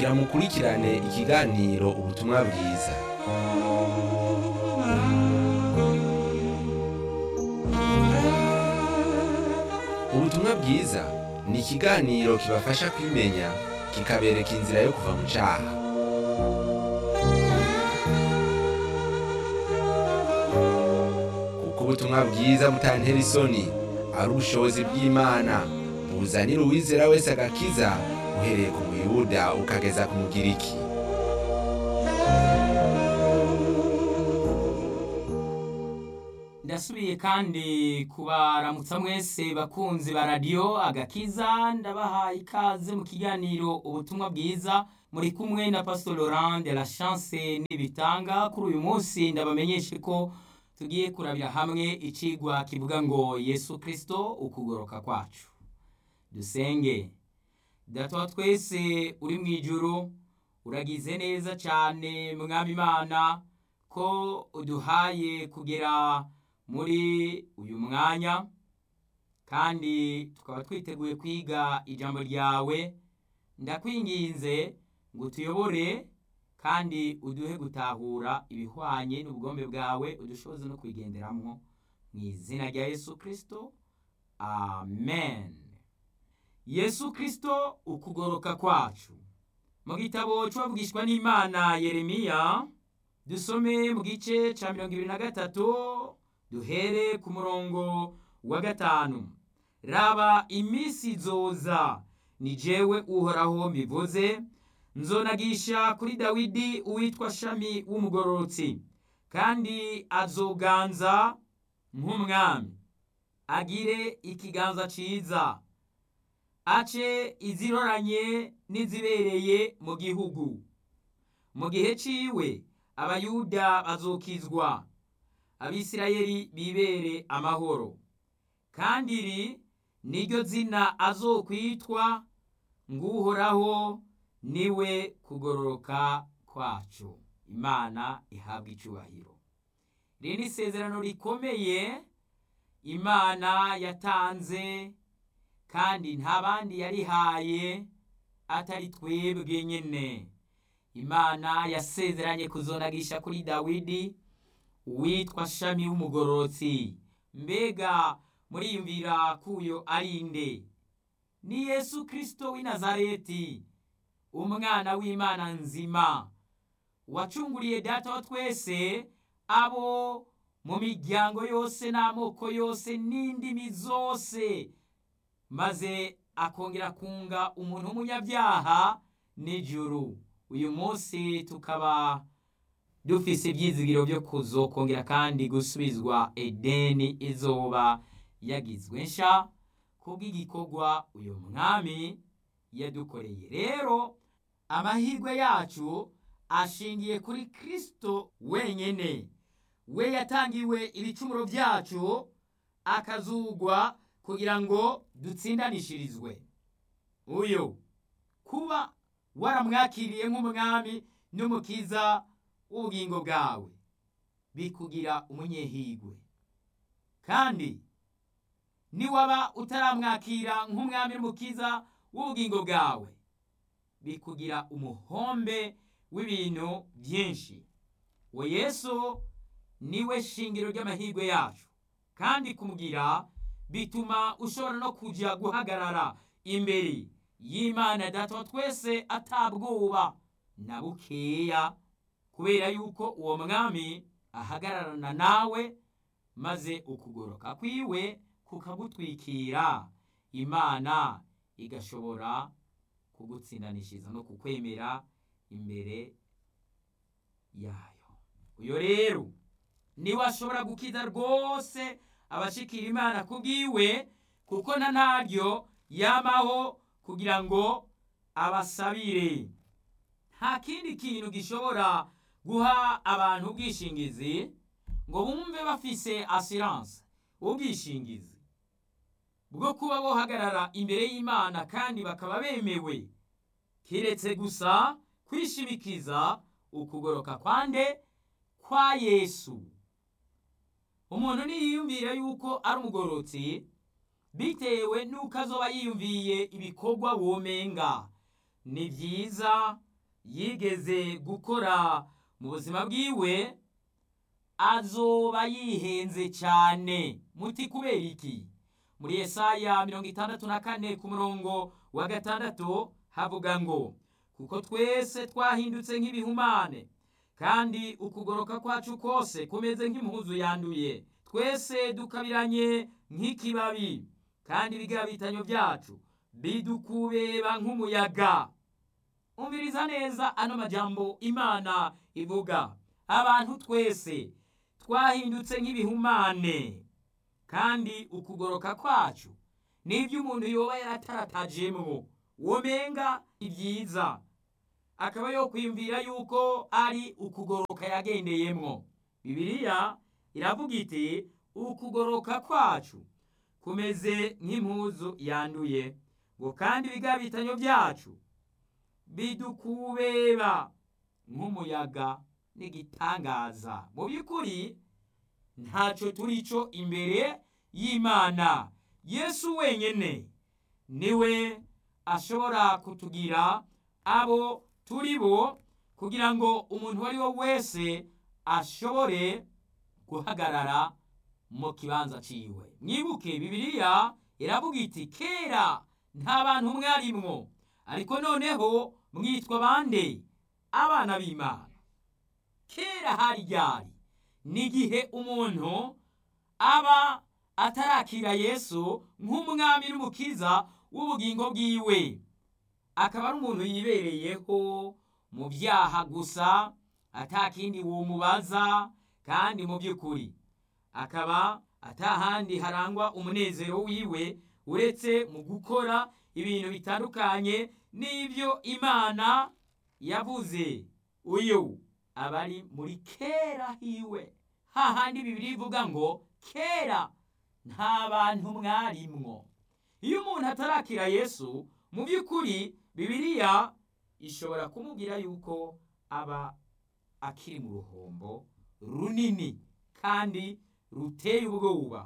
kugira mukurikirane ikiganiro ubutumwa bwiza ubutumwa bwiza ni ikiganiro kibafasha kwimenya kikabereka inzira yo kuva mu cyaha kuko ubutumwa bwiza butantera isoni ari ubushobozi bw'imana buzanira uwizera wese agakiza uhereye ku muyuda ukageza ku mugiriki ndasubiye kandi kubaramutsa mwese bakunzi ba radiyo agakiza ndabahaye ikaze mu kiganiro ubutumwa bwiza muri kumwe na pastor laurent de la chance n'ibitanga kuri uyu munsi ndabamenyeshe ko tugiye kurabira hamwe icigwa kivuga ngo yesu kirisito ukugoroka kwacu dusenge data wa twese uri mu ijuru uragize neza cyane mwami imana ko uduhaye kugera muri uyu mwanya kandi tukaba twiteguye kwiga ijambo ryawe ndakwinginze ngo utuyobore kandi uduhe gutahura ibihwanye n'ubugombe bwawe udushoboze no kubigenderamo mu izina rya yesu kirisito amen yesu kirisito ukugoroka kwacu mu gitabo cy'uwavugishwa n'imana yeremiya dusome mu gice cya mirongo ibiri na gatatu duhere ku murongo wa gatanu raba iminsi zoza ni jewe uhoraho mbivuze nzonagisha kuri dawidi uwitwa shami w'umugororotsi kandi azoganza nk'umwami agire ikiganza ciza ace iziroranye n'izibereye mu gihugu mu gihe ciwe abayuda bazokizwa abisirayeli bibere amahoro kandi iri niryo zina azokwitwa nguhoraho niwe kugororoka kwacu imana ihabwa icubahiro iri ni isezerano rikomeye imana yatanze kandi nta bandi yarihaye atari twebwe nyine imana yasezeranye kuzonagisha kuri dawidi uwitwa shami w'umugororotsi mbega muriyumvira kuyo ari nde ni yesu kirisito w'i nazareti umwana w'imana nzima wacunguriye data wa twese abo mu miryango yose n'amoko yose n'indimi zose maze akongera kunga umuntu w'umunyabyaha n'ijuru uyu munsi tukaba dufise ibyizigiro byo kuzokongera kandi gusubizwa edeni izoba yagizwe nsha kubw'igikorwa uyu mwami yadukoreye rero amahirwe yacu ashingiye kuri kirisito wenyine we yatangiwe ibicumuro byacu akazugwa kugira ngo dutsindanishirizwe uyu kuba waramwakiriye nk'umwami n'umukiza w'ubugingo bwawe bikugira umunyehigwe kandi niwaba utaramwakira nk'umwami n'umukiza w'ubugingo bwawe bikugira umuhombe w'ibintu byinshi we yesu niwe shingiro ry'amahirwe yacu kandi kumugira bituma ushobora no kujya guhagarara imbere y'imana data wa twese atabwoba na bukeya kubera yuko uwo mwami ahagararana nawe maze ukugoroka kwiwe kukagutwikira imana igashobora kugutsindanishiriza no kukwemera imbere yayo uyo rero niwe ashobora gukiza rwose abashikira imana kubwiwe kuko na ntaryo yamaho kugira ngo abasabire nta kindi kintu gishobora guha abantu ubwishingizi ngo bumve bafise asiranse ubwishingizi bwo kuba bohagarara imbere y'imana kandi bakaba bemewe kiretse gusa kwishimikiza ukugoroka kwande kwa yesu umuntu niyiyumvira yuko ari umugororotsi bitewe n'uko azoba yiyumviye ibikorwa womenga ni byiza yigeze gukora mu buzima bwiwe azoba yihenze cyane muti kubera iki muri Yesaya mirongo itandatu na kane ku murongo wa gatandatu havuga ngo kuko twese twahindutse nk'ibihumane kandi ukugoroka kwacu kose kumeze nk'impuzu yanduye twese dukabiranye nk'ikibabi kandi ibigabitanyo byacu bidukubeba nk'umuyaga umviriza neza ano majambo imana ivuga abantu twese twahindutse nk'ibihumane kandi ukugoroka kwacu nibyo umuntu yoba yarataratajemwo womenga ibyiza akaba yo kwiyumvira yuko ari ukugoroka yagendeyemwo bibiliya iravuga iti ukugoroka kwacu kumeze nk'impuzu yanduye ngo kandi ibigabitanyo byacu bidukubeba nk'umuyaga n'igitangaza mu by'ukuri ntacyo turi cyo imbere y'imana yesu wenyine niwe ashobora kutugira abo turi bo kugira ngo umuntu uwo ari we wese ashobore guhagarara mu kibanza ciwe mwibuke bibiliya iravuga iti kera nta bantu mwarimwo ariko noneho mwitwa bande abana b'imana kera hari ryari n'igihe umuntu aba atarakira yesu nk'umwami n'umukiza w'ubugingo bwiwe akaba ari umuntu yibereyeho mu byaha gusa atakindi womubaza kandi mu by'ukuri akaba atahandi harangwa umunezero wiwe uretse mu gukora ibintu bitandukanye n'ibyo imana yavuze uyu aba ari muri kera hiwe hahandi bibiri ivuga ngo kera nta bantu mwarimwo iyo umuntu atarakira yesu mu by'ukuri bibiliya ishobora kumubwira yuko aba akiri mu ruhombo runini kandi ruteye ubwoba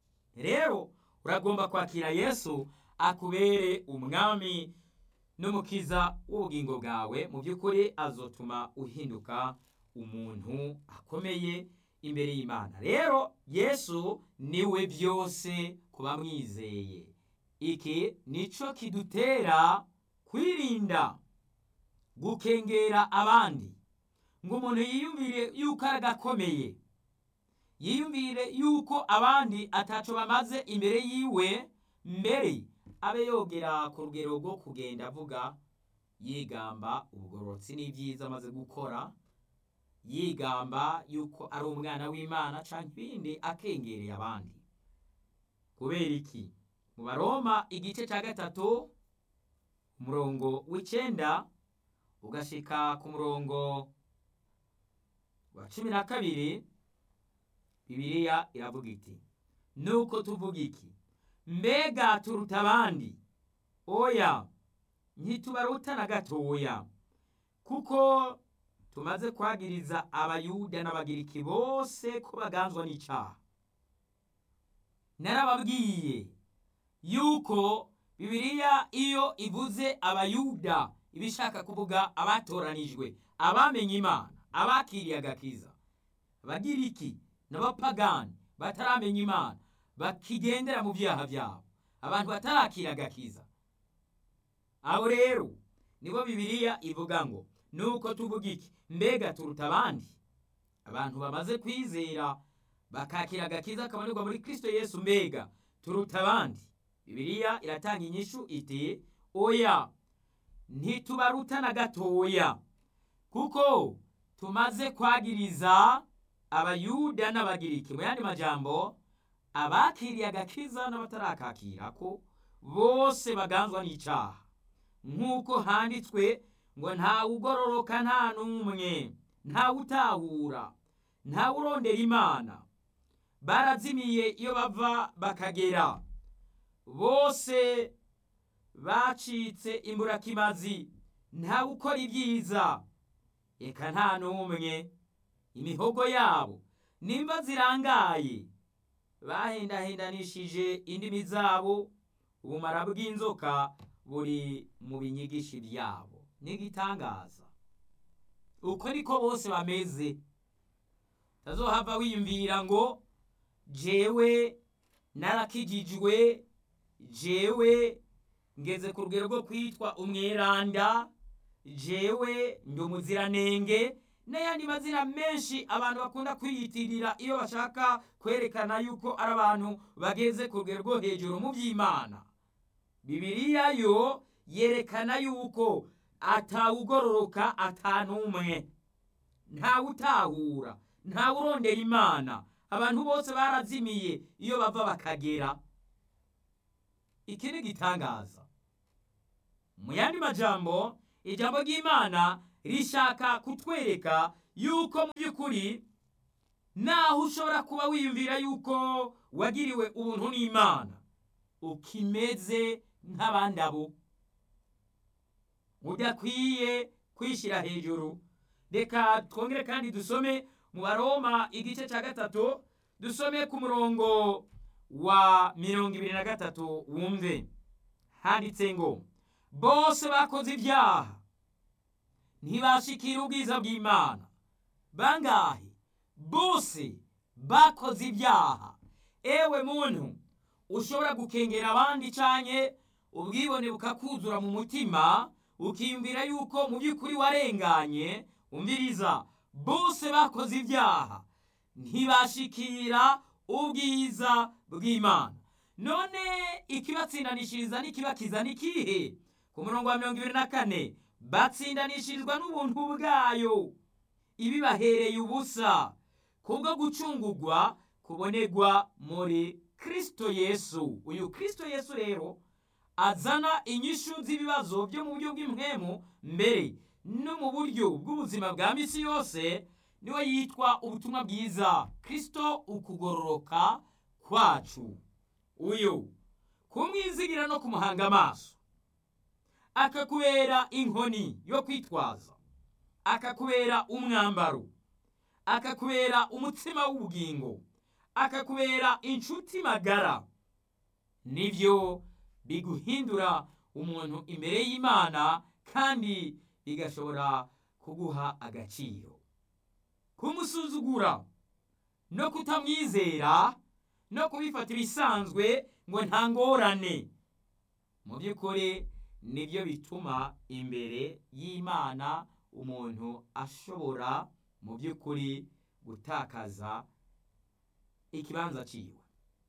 rero uragomba kwakira yesu akubere umwami n'umukiza w'ubugingo bwawe mu by'ukuri azotuma uhinduka umuntu akomeye imbere y'imana rero yesu niwe byose ku bamwizeye iki nico kidutera kwirinda gukengera abandi ngo umuntu yiyumvire yuko ari agakomeye yiyumvire yuko abandi ataco bamaze imbere yiwe mbere abe yogera ku rugero rwo kugenda avuga yigamba ubugororotsi n'ibyiza amaze gukora yigamba yuko ari umwana w'imana canke ibindi akengereye abandi kubera iki mu baroma igice cya gatatu umurongo w'icenda ugashika ku murongo wa cumi na kabiri bibiliya iravuga iti nuko tuvuga iki mbega turuta abandi oya ntitubaruta na gatoya kuko tumaze kwagiriza abayuda n'abagiriki bose ko baganzwa n'icaha narababwiye yuko bibiliya iyo ivuze abayuda iba ishaka kuvuga abatoranijwe abamenye imana abakiriye agakiza abagiriki n'abapagani bataramenya imana bakigendera mu byaha byabo abantu batarakira agakiza abo rero nibo bibiliya ivuga ngo nuko tuvuga iki mbega turuta abandi abantu bamaze kwizera bakakira agakiza kabonerwa muri kristo yesu mbega turuta abandi bibiliya iratanga inyishu iti oya ntitubaruta na gatoya kuko tumaze kwagiriza abayuda n'abagiriki mu yandi majambo abakiriye agakiza n'abatarakakira ko bose baganzwa n'icaha nk'uko handitswe ngo ntawe ugororoka nta n'umwe ntawe utahura ntawe urondera imana barazimiye iyo bava bakagera bose bacitse imburakimazi ntawe ukora ibyiza reka nta n'umwe imihogo yabo nimba zirangaye bahendahendanishije indimi zabo ubumara bw'inzoka buri mu binyigishi byabo n'igitangaza uko niko bose bameze tazohava wiyumvira ngo jewe narakijijwe jewe ngeze ku rugero rwo kwitwa umweranda jewe ndi umuziranenge n'ayandi mazina menshi abantu bakunda kwiyitirira iyo bashaka kwerekana yuko ari abantu bageze ku rugero rwo hejuru mu by'imana bibiliya yo yerekana yuko atawugororoka atanumwe ntawutahura ntawurondera imana abantu bose barazimiye iyo bava bakagera iki ni igitangaza mu yandi majambo ijambo ry'imana rishaka kutwereka yuko mu by'ukuri naho ushobora kuba wiyumvira yuko wagiriwe ubuntu n'imana ukimeze nk'abandi abo udakwiye kwishyira hejuru reka twongere kandi dusome mu baroma igice cya gatatu dusome ku murongo wa mirongo ibiri na gatatu wumve handitse ngo bose bakoze ibyaha ntibashikira ubwiza bw'imana bangahe bose bakoze ibyaha ewe muntu ushobora gukengera abandi cyane ubwibone bukakuzura mu mutima ukiyumvira yuko mu by'ukuri warenganye umviriza bose bakoze ibyaha ntibashikira ubwiza bw'imana none ikibatsindanishiriza n'ikibakiza ni kihe ku murongo wa mirongo ibiri na kane batsindanishirizwa n'ubuntu bwayo ibibahereye ubusa kubwo gucungurwa kubonegwa muri kirisito yesu uyu kirisito yesu rero azana inyishu z'ibibazo byo mu buryo bw'impwemu mbere no mu buryo bw'ubuzima bwa misi yose niwe yitwa ubutumwa bwiza kirisito ukugororoka kwacu uyu kumwizigira no kumuhanga amaso akakubera inkoni yo kwitwaza akakubera umwambaro akakubera umutsima w'ubugingo akakubera inshuti magara nibyo biguhindura umuntu imbere y'imana kandi bigashobora kuguha agaciro kumusuzugura no kutamwizera no kubifatira isanzwe ngo nta ngorane mu by'ukuri nibyo bituma imbere y'imana umuntu ashobora mu by'ukuri gutakaza ikibanza cyiwe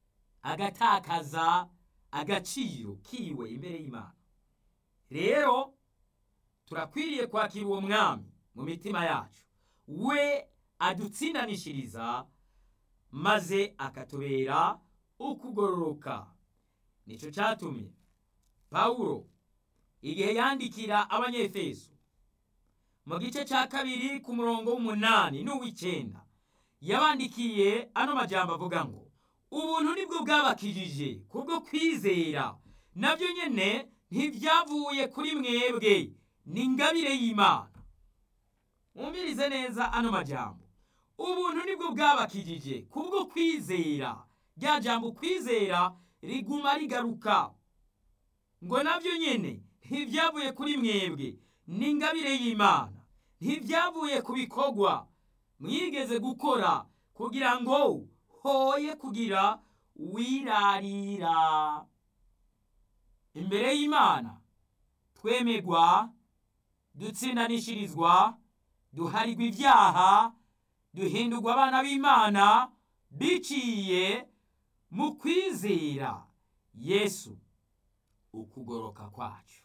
agatakaza agaciro kiwe imbere y'imana rero turakwiriye kwakira uwo mwami mu mitima yacu we adutsindanishiriza maze akatubera ukugororoka nicyo cyatumye pawulo igihe yandikira abanyefeso mu gice cya kabiri ku murongo w'umunani n'uw'icyenda yabandikiye ano majambo avuga ngo ubuntu nibwo bwabakijije kubwo kwizera nabyo nyine ntibyavuye kuri mwebwe ni ingabire y'imana mwumvirize neza ano majambo ubuntu nibwo bwabakijije kubwo kwizera rya jambo kwizera riguma rigaruka ngo nabyo nyine ntibyavuye kuri mwebwe ni ingabire y'imana ntibyavuye ku bikorwa mwigeze gukora kugira ngo hoye kugira wirarira imbere y'imana twemegwa dutsindanishirizwa duharirwa ibyaha duhindurwa abana b'imana biciye mu kwizera yesu ukugoroka kwacu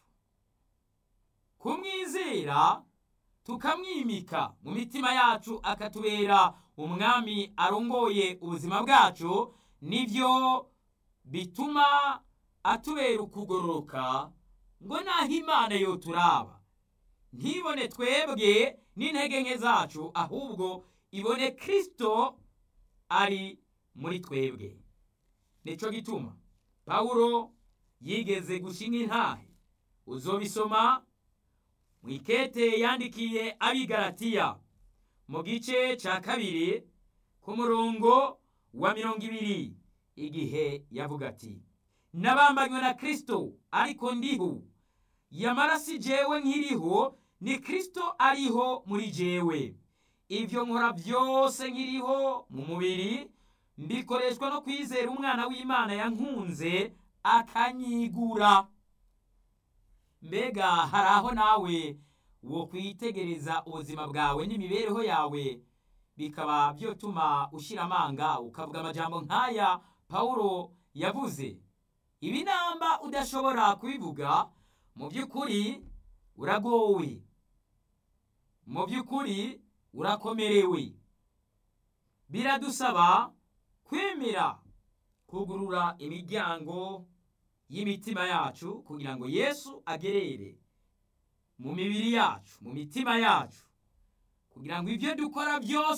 kumwizera tukamwimika mu mitima yacu akatubera umwami arongoye ubuzima bwacu nibyo bituma atubera ukugororoka ngo naho imana yo turaba ntibone twebwe n'intege nke zacu ahubwo ibone kirisito ari muri twebwe nicyo gituma pawulo yigeze gushinga intahe uzobisoma mu ikete yandikiye abigaratiya mu gice cya kabiri ku murongo wa mirongo ibiri igihe yavuga ati nabambanywe na kirisito ariko ndiho yamara si jewe nkiriho ni kirisito ariho muri jewe ibyo nkora byose nkiriho mu mubiri mbikoreshwa no kwizera umwana w'imana yankunze akanyigura mbega hari aho nawe wo kwitegereza ubuzima bwawe n'imibereho yawe bikaba byotuma ushyira amanga ukavuga amajambo nk'aya pawulo yavuze ibi namba udashobora kubivuga mu by'ukuri uragowe mu by'ukuri urakomerewe biradusaba kwemera kugurura imiryango y'imitima yacu kugira ngo yesu agerere mu mibiri yacu mu mitima yacu kugira ngo ibyo dukora byose